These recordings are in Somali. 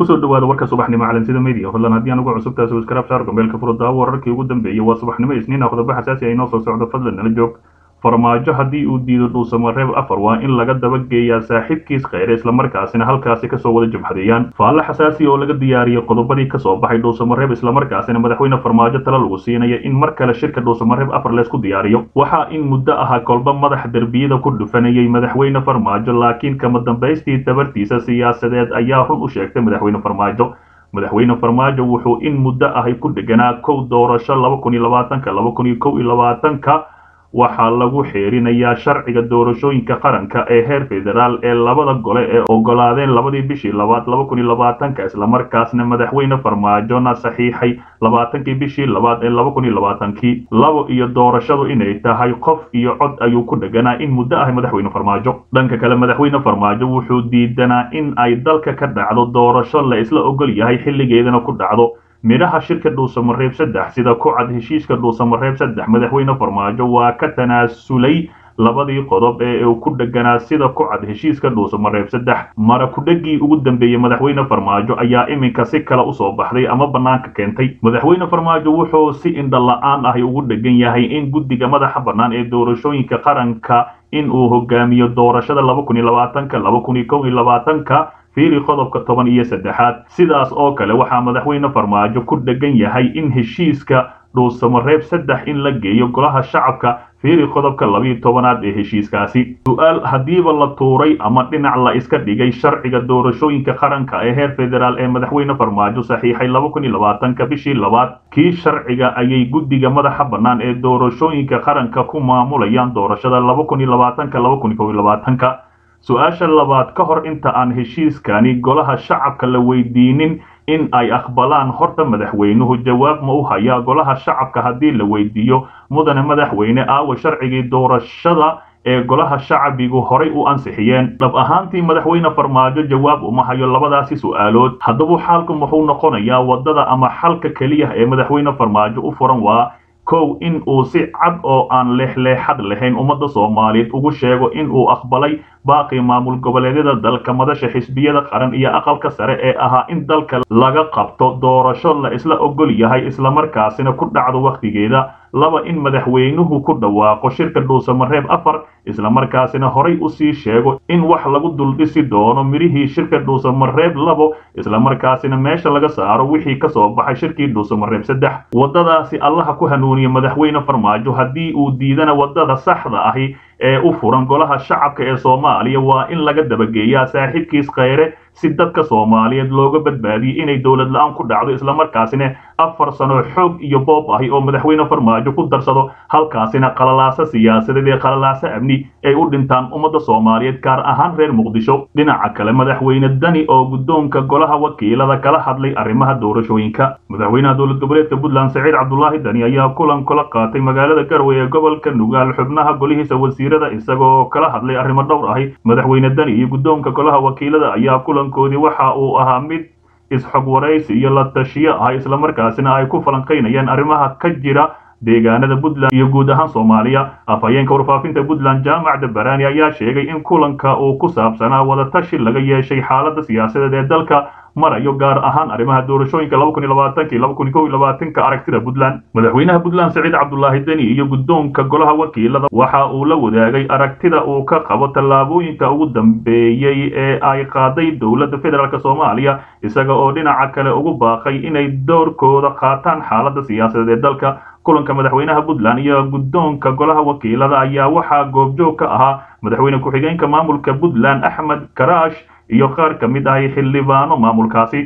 kusoo dhawaada warka subaxnimo calansida media fadlan haddii aan ugu cusubtahay subscribe saar gombeelka furada wararkii ugu dambeeyey waa subaxnimo isniina qodobo xasaasi ah inoo soo socdo fadlan nala joog farmaajo haddii uu diido dhuusamareeb afar waa in laga dabageeyaa saaxiibkiis kheyre islamarkaasina halkaasi kasoo wada jabhadeeyaan faalle xasaasi oo laga diyaariyey qodobadii kasoo baxay dhuusamareeb islamarkaasina madaxweyne farmaajo tala lagu siinaya in mar kale shirka dhuusamareeb afar leysku diyaariyo waxaa in muddo ahaa kolba madax derbiyada ku dhufanayay madaxweyne farmaajo laakiin kama dambaystii tabartiisa siyaasadeed ayaa run u sheegtay madaxweyne farmaajo madaxweyne farmaajo wuxuu in muddo ahay ku dheganaa kow doorasho laba kun iyo labaatanka laba kun iyo kow iyo labaatanka waxaa lagu xeerinayaa sharciga doorashooyinka qaranka ee heer federaal ee labada gole ee ogolaadeen labadii bishii labaad laba kun iyo labaatanka islamarkaasna madaxweyne farmaajona saxiixay labaatankii bishii labaad ee laba kun iyo labaatankii labo iyo doorashadu inay tahay qof iyo cod ayuu ku dheganaa in muddo ahay madaxweyne farmaajo dhanka kale madaxweyne farmaajo wuxuu diidanaa in ay dalka ka dhacdo doorasho la isla ogol yahay xilligeedana ku dhacdo midhaha shirka dhuusamareeb saddex sida ku cad heshiiska dhuusamareeb saddex madaxweyne farmaajo waa ka tanaasulay labadii qodob ee uu ku dheganaa sida ku cad heshiiska dhuusamareeb saddex mara kudhegii ugu dambeeyey madaxweyne farmaajo ayaa iminka si kale usoo baxday ama bannaanka keentay madaxweyne farmaajo wuxuu si indhala-aan ahi ugu dhegan yahay in guddiga madaxa bannaan ee doorashooyinka qaranka in uu hogaamiyo doorashada laba kun iyo labaatanka laba kun iyo kow iyo labaatanka fiiri qodobka toban iyo saddexaad sidaas oo kale waxaa madaxweyne farmaajo ku dhegan yahay in heshiiska dhuusamareeb saddex in la geeyo golaha shacabka fiiri qodobka labiiyo tobanaad ee heshiiskaasi su-aal haddiiba la tuuray ama dhinac la iska dhigay sharciga doorashooyinka qaranka ee heer federaal ee madaxweyne farmaajo saxiixay laba kun iyo labaatanka bishii labaad kii sharciga ayay guddiga madaxa bannaan ee doorashooyinka qaranka ku maamulayaan doorashada laba kun iyo labaatanka laba kun iyo kow iyo labaatanka su-aasha labaad ka hor inta aan heshiiskani golaha shacabka la weydiinin in ay aqbalaan horta madaxweynuhu jawaab ma u hayaa golaha shacabka haddii la weydiiyo mudane madaxweyne aawa sharcigii doorashada ee golaha shacabigu horay u ansixiyeen dhab ahaantii madaxweyne farmaajo jawaab uma hayo labadaasi su-aalood haddaba xaalku muxuu noqonayaa waddada ama xalka keliya ee madaxweyne farmaajo u furan waa kow in uu si cad oo aan leexleexad lahayn ummadda soomaaliyeed ugu sheego in uu aqbalay baaqii maamul goboleedyada dalka madasha xisbiyada qaran iyo aqalka sare ee ahaa in dalka laga qabto doorasho la isla ogol yahay islamarkaasina ku dhacdo wakhtigeeda laba in madaxweynuhu ku dhawaaqo shirka dhuusamareeb afar islamarkaasina horay usii sheego in wax lagu duldhisi doono midhihii shirka dhuusamareeb labo islamarkaasina meesha laga saaro wixii kasoo baxay shirkii dhuusamareeb saddex waddadaasi allaha ku hanuuniya madaxweyne farmaajo haddii uu diidana waddada saxda ahi ee u furan golaha shacabka ee soomaaliya waa in laga dabageeyaa saaxiibkiis kheyre si dadka soomaaliyeed looga badbaadiyey inay dowlad la-aan ku dhacdo islamarkaasina afar sano xoog iyo boob ahi oo madaxweyne farmaajo ku darsado halkaasina qalalaaso siyaasadeed ee qalalaaso amni ay u dhintaan ummadda soomaaliyeed gaar ahaan reer muqdisho dhinaca kale madaxweyne dani oo guddoonka golaha wakiilada kala hadlay arrimaha doorashooyinka madaxweynaha dowlad goboleedka puntland saciid cabdulaahi dani ayaa kulan kula qaatay magaalada garowe ee gobolka nugaal xubnaha golihiisa wasiirada isagoo kala hadlay arrimo dhowr ahi madaxweyne dani iyo guddoonka golaha wakiilada ayaa kulankoodii waxa uu ahaa mid isxog waraysi iyo la tashiyo ah islamarkaasina ay ku falanqaynayaan arrimaha ka jira deegaanada puntland iyo guud ahaan soomaaliya afhayeenka warfaafinta puntland jaamac dabaraani ayaa sheegay in kulanka uu ku saabsanaa wadatashi laga yeeshay xaaladda siyaasadeed ee dalka marayo gaar ahaan arrimaha doorashooyinka laba kun iyo labaatanka iyo laba kun iyo kow iyo labaatanka aragtida puntland madaxweynaha puntland saciid cabdulaahi deni iyo guddoonka golaha wakiilada waxa uu la wadaagay aragtida uu ka qabo tallaabooyinka ugu dambeeyey ee ay qaaday dowladda federaalk soomaaliya isaga oo dhinaca kale ugu baaqay inay doorkooda qaataan xaaladda siyaasadeed ee dalka kulanka madaxweynaha puntland iyo guddoonka golaha wakiilada ayaa waxaa goobjoog ka ahaa madaxweyne ku-xigeenka maamulka puntland axmed karaash iyo qaar ka mid ahay xildhibaano maamulkaasi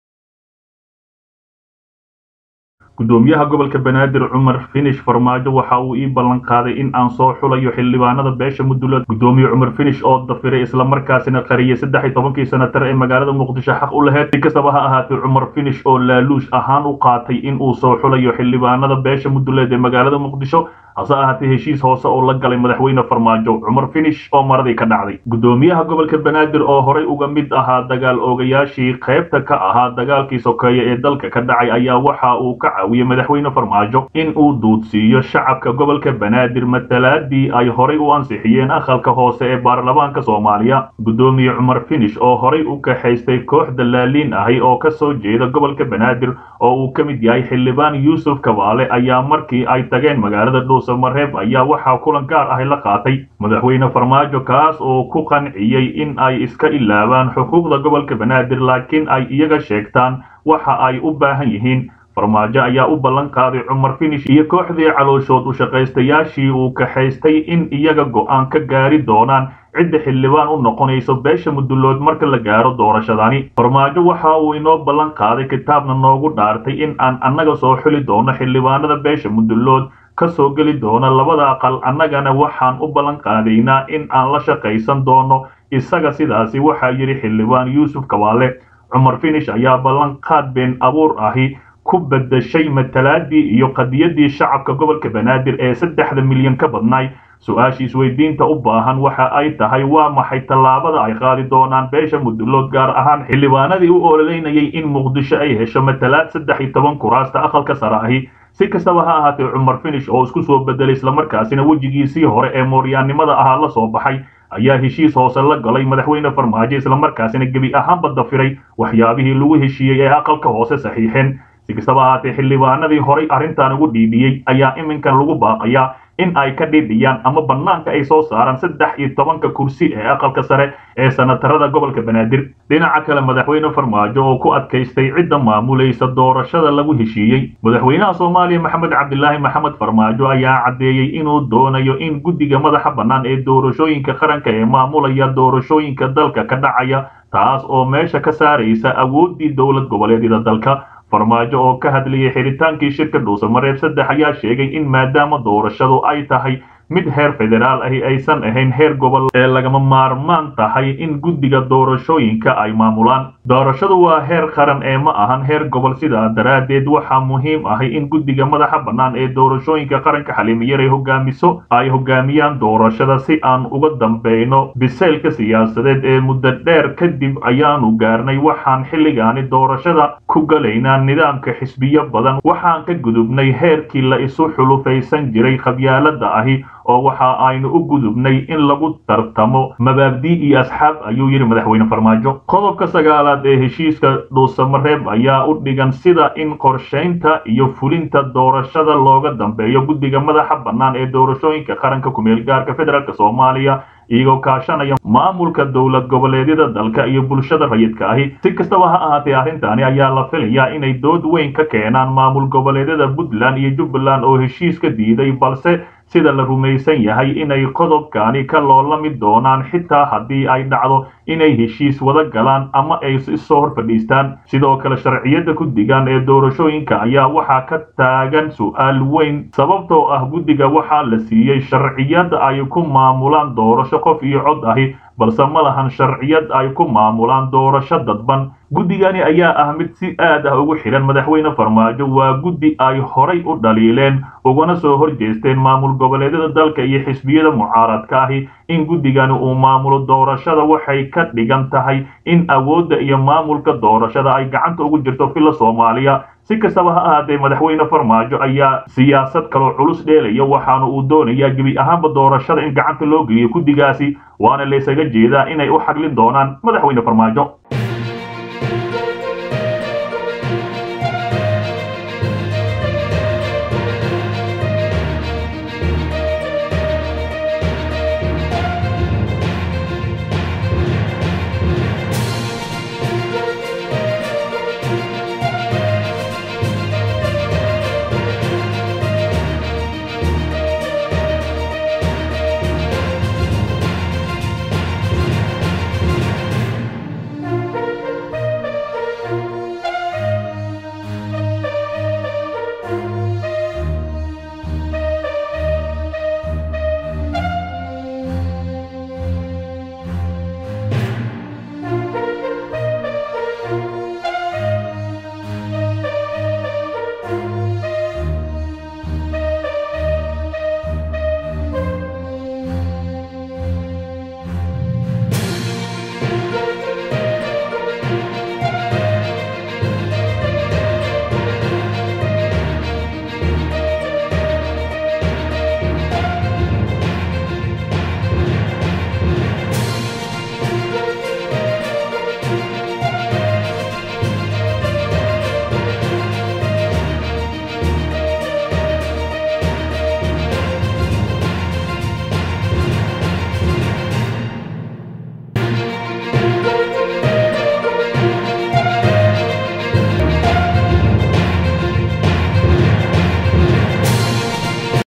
gudoomiyaha gobolka banaadir cumar finish farmaajo waxa uu ii ballan qaaday in aan soo xulayo xildhibaanada beesha mudulood gudoomiye cumar finish oo dafiray islamarkaasina qariyay saddex iyo tobankii sanatar ee magaalada muqdisho xaq u laheyd si kastaba ha ahaatee cumar finish oo laaluush ahaan u qaatay in uu soo xulayo xildhibaanada beesha muduleed ee magaalada muqdisho hase ahaatee heshiis hoose oo la galay madaxweyne farmaajo cumar finish oo maradii ka dhacday gudoomiyaha gobolka banaadir oo horay uga mid ahaa dagaal oogayaashii qaybta ka ahaa dagaalkii sokeeye ee dalka ka dhacay ayaa waxa uu ka caawiyey madaxweyne farmaajo in uu duudsiiyo shacabka gobolka banaadir matalaadii ay horay u ansixiyeen aqalka hoose ee baarlamaanka soomaaliya guddoomiye cumar finish oo horay u kaxaystay koox dallaaliin ahi oo ka soo jeeda gobolka banaadir oo uu ka mid yahay xildhibaan yuusuf kabaale ayaa markii ay tageen magaalada dhuusamareeb ayaa waxaa kulan gaar ahi la qaatay madaxweyne farmaajo kaas oo ku qanciyey in ay iska ilaabaan xuquuqda gobolka banaadir laakiin ay iyaga sheegtaan waxa ay u baahan yihiin farmaajo ayaa u ballan qaaday cumar finish iyo kooxdii calooshood u shaqaystayaashii uu kaxaystay in iyaga go'aan ka gaari doonaan cidda xildhibaan u noqonayso beesha mudullood marka la gaaro doorashadani farmaajo waxa uu inoo ballan qaaday kitaabna noogu dhaartay in aan annaga soo xuli doono xildhibaanada beesha mudullood ka soo geli doona labada aqal annagana waxaan u ballan qaadaynaa in aan la shaqaysan doono isaga sidaasi waxaa yidhi xildhibaan yuusuf kabaale cumar finish ayaa ballanqaad been abuur ahi ku bedeshay matalaadii iyo qadiyadii shacabka gobolka banaadir ee saddexda milyan ka badnaay su-aashii isweydiinta u baahan waxa ay tahay waa maxay tallaabada ay qaadi doonaan beesha mudullood gaar ahaan xildhibaanadii u ololeynayay in muqdisho ay hesho matalaad saddex iyo toban kuraasta aqalka sare ahi si kastaba ha ahaatee cumar finish oo isku soo bedelay islamarkaasina wejigiisii hore ee mooryaannimada ahaa la soo baxay ayaa heshiis hoose la galay madaxweyne farmaajo islamarkaasina gebi ahaanba dafiray waxyaabihii lagu heshiiyey ee aqalka hoose saxiixeen si kastaba ahaatee xildhibaanadii horay arrintan ugu dhiidhiyey ayaa iminkan lagu baaqayaa in ay ka dhiidhiyaan ama bannaanka ay soo saaraan saddex iyo tobanka kursi ee aqalka sare ee sanatarada gobolka banaadir dhinaca kale madaxweyne farmaajo oo ku adkaystay cidda maamulaysa doorashada lagu heshiiyey madaxweynaha soomaaliya maxamed cabdilaahi maxamed farmaajo ayaa caddeeyey inuu doonayo in guddiga madaxa bannaan ee doorashooyinka qaranka ee maamulaya doorashooyinka dalka ka dhacaya taas oo meesha ka saaraysa awooddii dowlad goboleedyada dalka farmaajo oo ka hadlayay xiritaankii shirka dhuusamareeb saddex ayaa sheegay in maadaama doorashadu ay tahay mid heer federaal ahi aysan ahayn heer gobol ee lagama maarmaan tahay in guddiga doorashooyinka ay maamulaan doorashadu waa heer qaran ee ma ahan heer gobol sidaa daraaddeed waxaa muhiim ahi in guddiga madaxa bannaan ee doorashooyinka qaranka xaliimiyar ay hogaamiso ay hogaamiyaan doorashada si aan uga dambeyno bisaylka siyaasadeed ee muddo dheer kadib ayaanu gaarnay waxaan xilligaani doorashada ku galaynaa nidaamka xisbiyo badan waxaan ka gudubnay heerkii la isu xulufaysan jiray qabyaalada ahi oo waxa aynu u gudubnay in lagu tartamo mabaabdii iyo asxaab ayuu yidhi madaxweyne farmaajo qodobka sagaalaad ee heshiiska dhuusamareeb ayaa u dhigan sida in qorshaynta iyo fulinta doorashada looga dambeeyo guddiga madaxa bannaan ee doorashooyinka qaranka kumeel gaarka federaalk soomaaliya iyagoo kaashanaya maamulka dowlad goboleedyada dalka iyo bulshada rayidka ahi si kastaba ha ahaatee arrintaani ayaa la filayaa inay dood weyn ka keenaan maamul goboleedyada puntland iyo jubbaland oo heshiiska diiday balse sida la rumaysan yahay inay qodobkaani ka loolami doonaan xitaa haddii ay dhacdo inay heshiis wada galaan ama ay isoo hor fadhiistaan sidoo kale sharciyada guddigan ee doorashooyinka ayaa waxaa ka taagan su-aal weyn sababtoo ah guddiga waxaa la siiyey sharciyad ay ku maamulaan doorasho qof iyo cod ahi balse ma lahan sharciyad ay ku maamulaan doorasho dadban guddigani ayaa ah mid si aad ah ugu xidhan madaxweyne farmaajo waa guddi ay horay u dhaliileen ugana soo hor jeesteen maamul goboleedyada dalka iyo xisbiyada mucaaradka ahi in guddigani uu maamulo doorashada waxay ka dhigan tahay in awoodda iyo maamulka doorashada ay gacanta ugu jirto filla soomaaliya si kastaba ha ahaatee madaxweyne farmaajo ayaa siyaasad kaloo culus dheelaya waxaana uu doonayaa gebi ahaanba doorashada in gacanta loo geliyo guddigaasi waana laysaga jeedaa inay u xaglin doonaan madaxweyne farmaajo